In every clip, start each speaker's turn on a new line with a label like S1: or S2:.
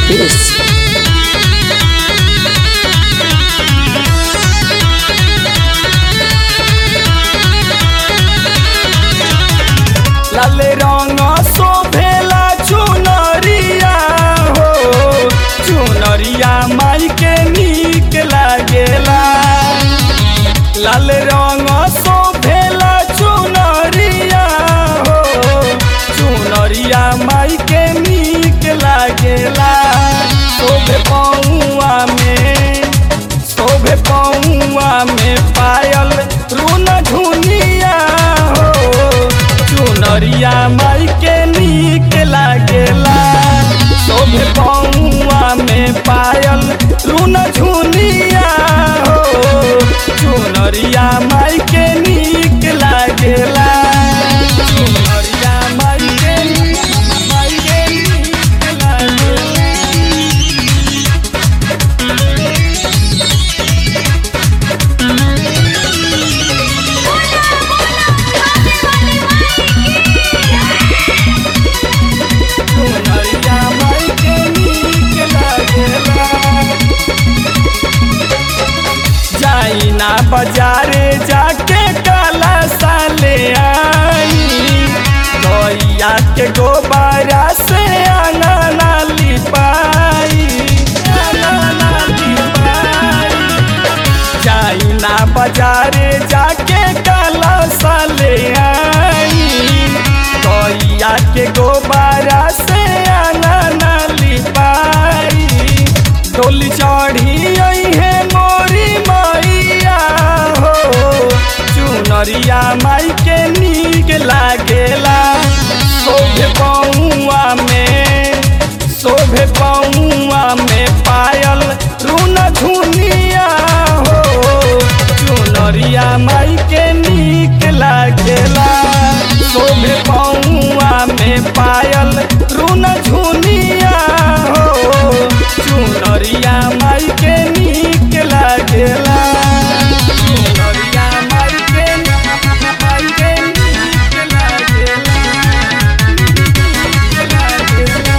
S1: Peace.
S2: लाल रंग शोभेला चुनरिया हो चुनरिया माई के नीक लागेला लाल रंग शोभेला चुनरिया हो चुनरिया माई के नीक लागेला शोभे पौआ में शोभे पौआ में पायल रून धुनिया हो चुनरिया माई के नीक लागेला शोभे पौआ में पायल रून झुनिया हो चुनरिया माई के नीक लागेला चुनरिया माई के माई के नीक लागेला चुनरिया माई के नीक लागेला जाई ना बाजारे जाके काला साले आई गैया के गोबारा से अंगना लिपाई अंगना लिपाई जाई ना बाजारे जाके काला साले आई गैया के गोबारा से अंगना लिपाई डोली चढ़ी आई है मोरी मैया हो चुनरिया माई के नीक लागेला शोभे पौआ में शोभे पौआ में पायल रून धुनिया हो चुनरिया माई के नीक लागेला शोभे पौआ में पायल रून झुनिया हो चुनरिया माई के नीक लागेला चुनरिया माई के माई के नीक लागेला नीक लागेला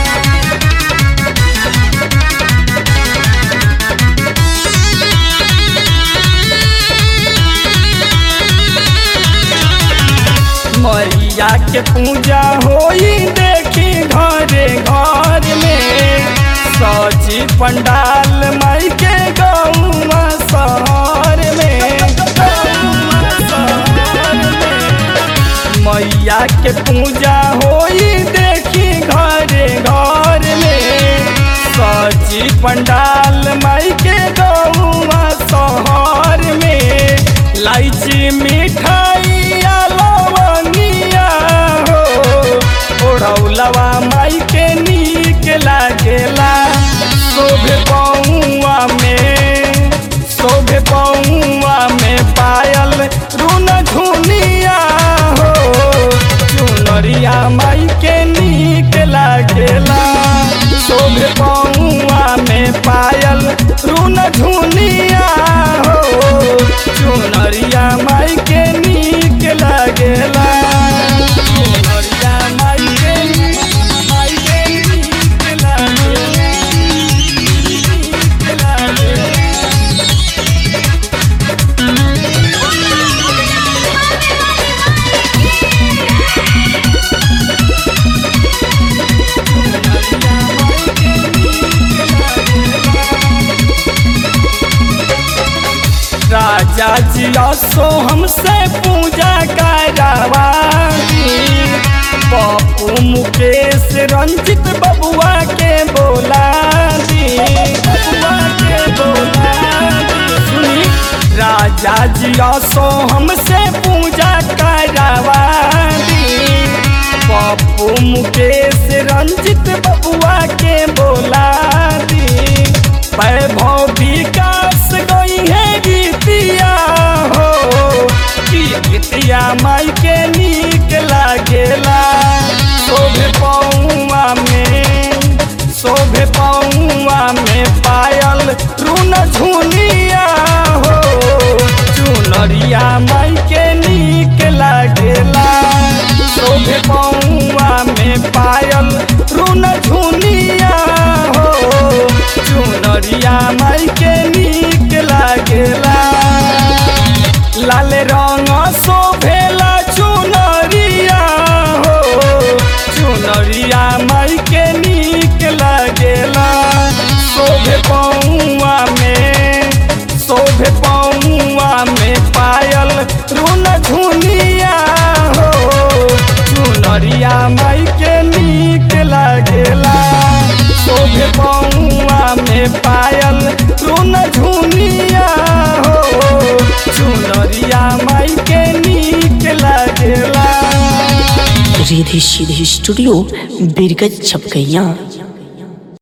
S2: मैया के पूजा होई देखी घरे घर में सजी पंडाल माई के गौवा शहर में गौवा शहर में। मैया के पूजा होई देखी घरे घर में सजी पंडाल माई के गौवा शहर में लाइची मिठाई लवंगिया हो ओढ़ौलवा माई के नीक लागेला शोभे पौआ में शोभे पौआ में पायल रून झुनिया हो चुनरिया माई के नीक लागेला शोभे पौआ में पायल रून झुनिया हो चुनरिया माई के नीक लागेला चुनरिया माई के माई के नीक लागेला नीक लागेला राजा जी असो हमसे पूजा करवाई पप्पू मुकेश रंजित बबुआ के बोला दी बबुआ के बोला दी। सुनी राजा जी असो हमसे पूजा करवाई पप्पू मुकेश रंजित बबुआ के बोला दी वैभव विकास गई है गीतिया हो कि गीतिया माई के नीक लागेला शोभे पौआ में शोभे पौआ में पायल रून झुनिया हो चुनरिया माई के नीक लागेला शोभे पौआ में पायल रुन झुनिया हो
S1: रिधि सीधी स्टूडियो बिरगज छपकैया